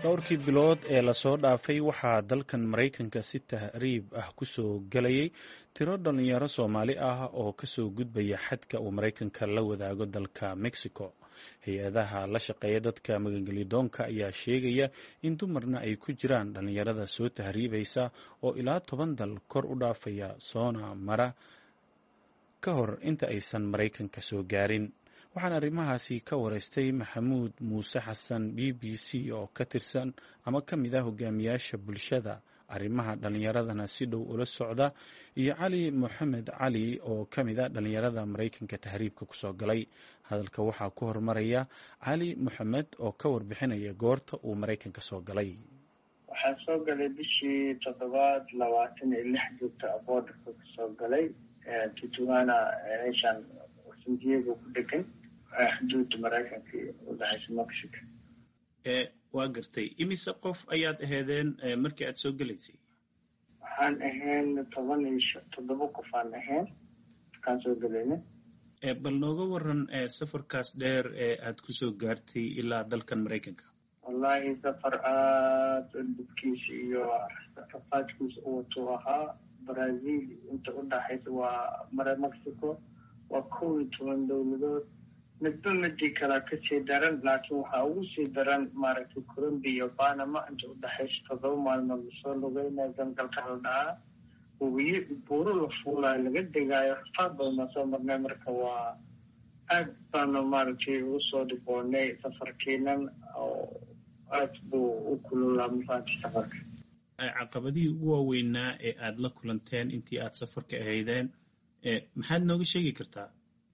dhowrkii bilood ee lasoo dhaafay waxaa dalkan maraykanka si tahriib ah kusoo gelayay tiro dhalinyaro soomaali ah oo kasoo gudbaya xadka uu maraykanka la wadaago dalka mexico hay-adaha la shaqeeya dadka magangelidoonka ayaa sheegaya in dumarna ay ku jiraan dhalinyarada soo tahriibaysa oo ilaa toban dal kor u dhaafaya soona mara ka hor inta aysan maraykanka soo gaarin waxaan arrimahaasi ka wareystay maxamuud muuse xasan b b c oo ka tirsan ama ka mid ah hogaamiyaasha bulshada arrimaha dhallinyaradana si dhow ula socda iyo cali moxamed cali oo ka mid a dhallinyarada maraykanka tahriibka kusoo galay hadalka waxaa ku hormaraya cali moxamed oo ka warbixinaya goorta uu maraykanka soo galay waxaa soo galay bishii toddobaad labaatan iyo lix joogta boodarka kasoo galay tutuana meeshaan san diego ku dhegan xuduudda maraykanka iyo udhexaysa mexico waa gartay imise qof ayaad aheedeen markii aad soo gelaysay waxaan ahayn toban iyo toddoba qof aan ahayn markaan soo gelayna bal nooga waran safarkaas dheer ee aad kusoo gaartay ilaa dalkan maraykanka wallahi safar aada dhibkiisa iyo rafaadkiisa u watuu ahaa brazil inta udhaxaysa waa mare mexico waa kow iyo toban dowladood midba midii kalaa kasii daran laakiin waxaa ugu sii daran maaragtay colombia iyo panama inta udhexaysa toddoba maalmood lasoo lugeynaya gangalka la dhahaa wabiyo buuro la fuulayo laga degaayo rafaad badan baan soo marnay marka waa aad baanu maaragtay ugu soo dhiboonay safarkiinan oo aad buu u kululaa mafaanti safarka caqabadihii ugu waaweynaa ee aada la kulanteen intii aada safarka ahaydeen maxaad nooga sheegi kartaa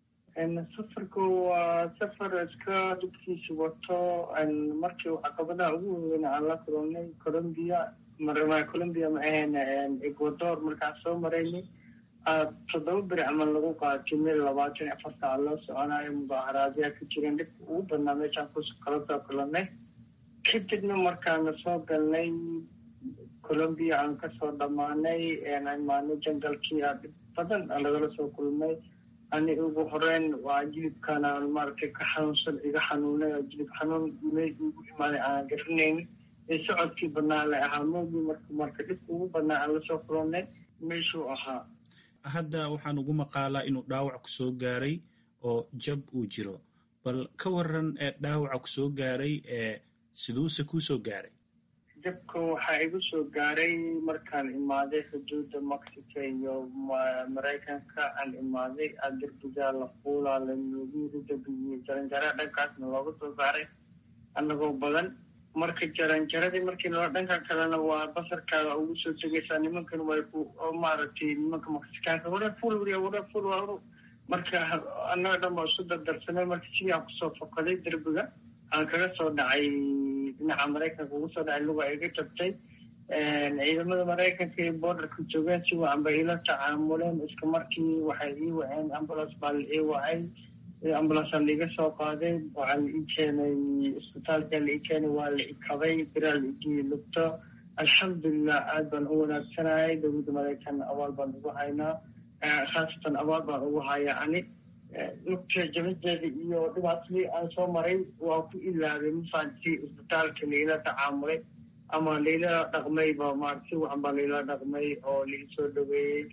safarka waa safar iska dhibkiisa wato markii caqabadaha ugu waaweyn aan la kulannay colombia mar colombia ma ahayn ecuador markaan soo maraynay toddoba beri camal lagu qaatay meel labaatan iyo afar saac loo soconayo mudaaharaadyaa ka jireen dhibka ugu badnaa meeshaan ku kala soo kulannay kadibna markaana soo galnay colombia aan kasoo dhammaanay imaanay jangalkii a dhib badan lagala soo kulmay ani ugu horeyn waa jilibkaan aan maaragtay ka xanuunsan iga xanuunay oo jilib xanuun meel igu imaaday aan garanaynin ee socodkii badnaa la ahaa moogii marka marka dhibka ugu badnaa aan lasoo kulannay meeshuu ahaa hadda waxaan ugu maqaalaa inuu dhaawac ku soo gaaray oo jab uu jiro bal ka waran ee dhaawaca ku soo gaaray ee siduuse kuu soo gaaray jabka waxaa igu soo gaaray markaan imaaday xuduudda mexico iyo maraykanka aan imaaday aa derbigaa la fuulaa la noogiiri derbigiiyo jaranjara dhankaasna looga soo saaray annagoo badan marka jaranjaradii markii loo dhanka kalena waa basarkaaga ugu soo tegaysaa nimankan way ku maaragtay nimanka mexikaanka wara fuul wariya wara fuul waa marka annaga dhan baa isu dardarsanay marka sidii aan kusoo fokaday derbiga aan kaga soo dhacay dhinaca maraykanka ugu soo dhacay luga iga jabtay ciidamada maraykanka iyo borderka joogeen si wacan bay ila tacaamuleen iska markii waxay ii waceen ambulance baa la ii wacay ambulance aa laiga soo qaaday waxaa la ii keenay isbitaalka la ii keenay waa la ikabay biraa la igii lugto alxamdulilah aad baan u wanaagsanayay dowladda maraykan abaal baan ugu haynaa khaasatan abaal baan ugu hayaa ani lugta jabadeeda iyo dhibaatadii aan soo maray waa ku ilaabay mafaanti isbitaalka laila tacaamulay ama laila dhaqmayba maarata si wacan baa laila dhaqmay oo laisoo dhaweeyey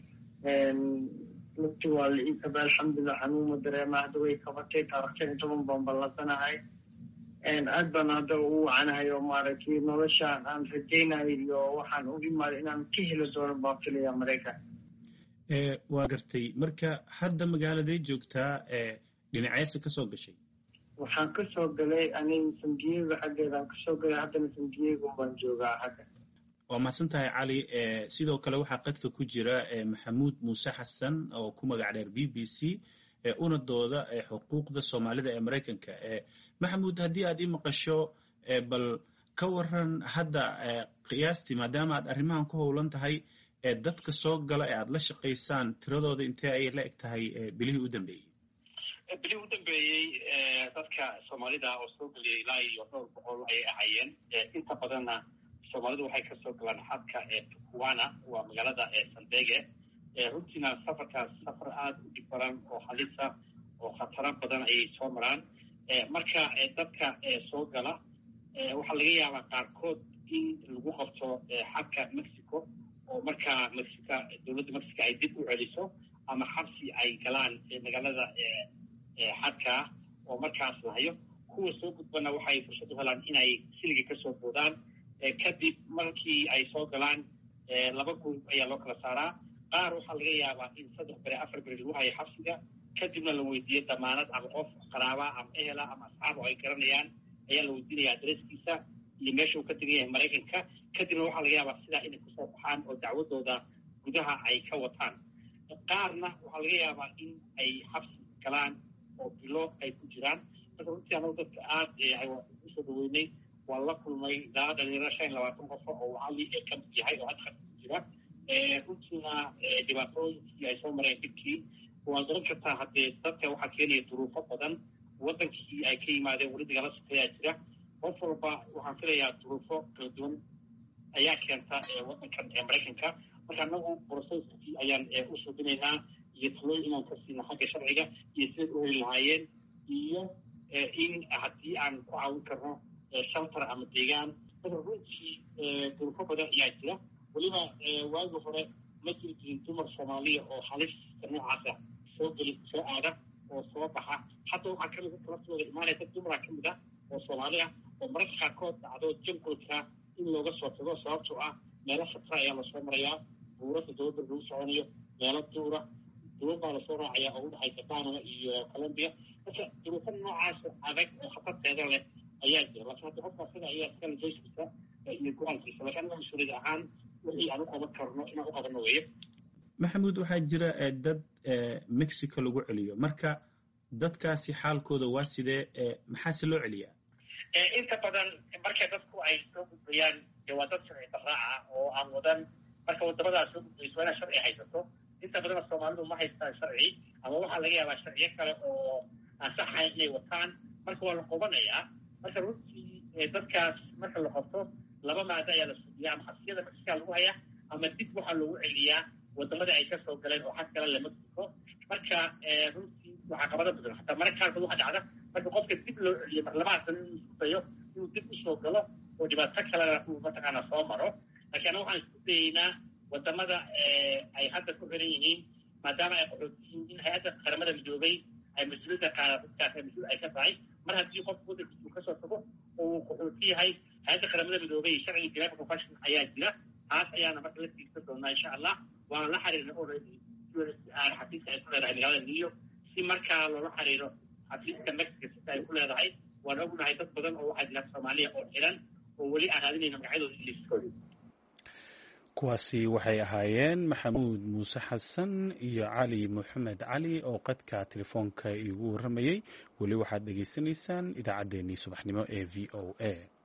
lugti waa la ii kabay alxamdulilah xanuuma dareema hadda way kabatay taarikhtan iyo toban baan ballasanahay aad baan hadda ugu wacanahay oo maaragtay noloshaan aan rajaynayo iyo waxaan u imaaday inaan ka heli doono baan filaya maraykan waa gartay marka hadda magaaladay joogtaa dhinaceesa kasoo gashay waxaan kasoo galay aniga san diego xaggeedaan kasoo galay haddana san diego baan joogaa xagga waa mahadsan tahay cali sidoo kale waxaa qadka ku jira maxamuud muuse xasan oo ku magac dheer b b c una dooda xuquuqda soomaalida ee maraykanka maxamuud haddii aad ii maqasho bal ka waran hadda qiyaastii maadaama aad arrimahan ku howlan tahay ee dadka soo gala ee aada la shaqaysaan tiradooda intee ayay la eg tahay bilihii u dambeeyey bilihii u dambeeyey dadka soomaalida oo soo geliyay ilaa iyo dhowr boqol ayay ahaayeen inta badanna soomaalidu waxay kasoo galaan xadka tukuwana waa magaalada sandege runtiina safarkaas safar aada u dhib badan oo halisa oo khataro badan ayay soo maraan marka dadka soo gala waxaa laga yaabaa qaarkood in lagu qabto xadka mexico oo markaa mexica dowladda mexico ay dib u celiso ama xabsi ay galaan magaalada xadkaa oo markaas lahayo kuwa soo gudbana waxay fursad u helaan inay siliga kasoo boodaan kadib markii ay soo galaan laba group ayaa loo kala saaraa qaar waxaa laga yaabaa in saddex bere afar bere lagu hayo xabsiga kadibna la weydiiyo damaanad ama qof qaraaba ama ehela ama asxaab oo ay garanayaan ayaa la weydiinaya adresskiisa iyo meesha uu ka degan yahay maraykanka kadibna waxaa laga yaabaa sidaa inay kusoo baxaan oo dacwadooda gudaha ay ka wataan qaarna waxaa laga yaabaa in ay xabsi galaan oo bilo ay ku jiraan marka runtii anagu dadka aada usoo dhaweynay waan la kulmay ilaa dhalinyaro shan iyo labaatan qofo oo cali ee ka mid yahay oo hadda khadka ku jira runtiina dhibaatooyinkii ay soo mareen dibkii waad garan kartaa haddee dadka waxaa keenaya duruufo badan waddankii ay ka yimaadeen weli dagala sokeeyaa jira qof walba waxaan filayaa duruufo kala duwan ayaa keenta waddankan maraykanka marka anagu broceskii ayaan u suubinaynaa iyo talooyin inaan ka siina xagga sharciga iyo siday u heli lahaayeen iyo in haddii aan ku caawin karno shelter ama deegaan marka runtii duruufo badan ayaa jira weliba waagi hore ma jiri jirin dumar soomaaliya oo halista noocaasa soo geli soo aada oo soo baxa hadda waxaa kamid dadka laftooda imaanaya dad dumara kamid ah oo soomaali ah oo mararka qaarkood dhacdo jangolka in looga soo tago sababtoo ah meelo khatara ayaa lasoo marayaa buurasa dowladda lagu soconayo meelo duura duwan baa lasoo raacaya oo udhexaysa panama iyo colombia marka duruufo noocaas adag oo khatarteeda leh ayaa jira laakiin hadda qofka sida ayaa iskale joyskiisa iyo go-aankiisa laakiin anaga mas-uuliyad ahaan wixii aan u qaban karno inaan u qabanno weeye maxamuud waxaa jira dad mexico lagu celiyo marka dadkaasi xaalkooda waa sidee maxaase loo celiyaa inta badan markay dadku ay soo gudbayaan dee waa dad sharci daraaca oo aan wadan marka wadamadaas soo gudbayso waa inaad sharci haysato inta badana soomaalidu ma haystaan sharci ama waxaa laga yaabaa sharciyo kale oo aan saxayn inay wataan marka waa la qobanayaa marka runtii dadkaas marka la qabto laba maado ayaa la sugiyaa ama xabsiyada mexica lagu hayaa ama dib waxaa loogu celiyaa wadamada ay kasoo galeen oo xag kale le mexico marka runtii waxaa qabada badan hataa mararka qaarkood waxaa dhacda marka qofka dib loo celiyo marlabaha sano inuu isku dayo inuu dib usoo galo oo dhibaato kalena uu mataqaana soo maro laakiin ana waxaan isku dayeynaa wadamada ay hadda ku xiran yihiin maadaama ay qaxootiyiin in hay-adda qaramada midoobay ay mas-uuliyadda qaada dadkaas ay mas-uul ay ka tahay mar haddii qofku waddankiisa uu kasoo tago oo uu qaxooti yahay hay-adda qaramada midoobay sharciga geneva convention ayaa jira taas ayaana marka la tiigsan doonaa insha allah waana la xiriirna already xafiiska ay ku leedahay magaalada new york si markaa loola xiriiro xafiiska mexico sita ay ku leedahay waan ognahay dad badan oo waxaa jira soomaaliya oo xiran oo weli aan raadinayna magacyadooda iyo liiskooda kuwaasi waxay ahaayeen maxamuud muuse xasan iyo cali moxamed cali oo qadka telefoonka iigu warramayey weli waxaad dhegaysanaysaan idaacaddeenii subaxnimo ee v o a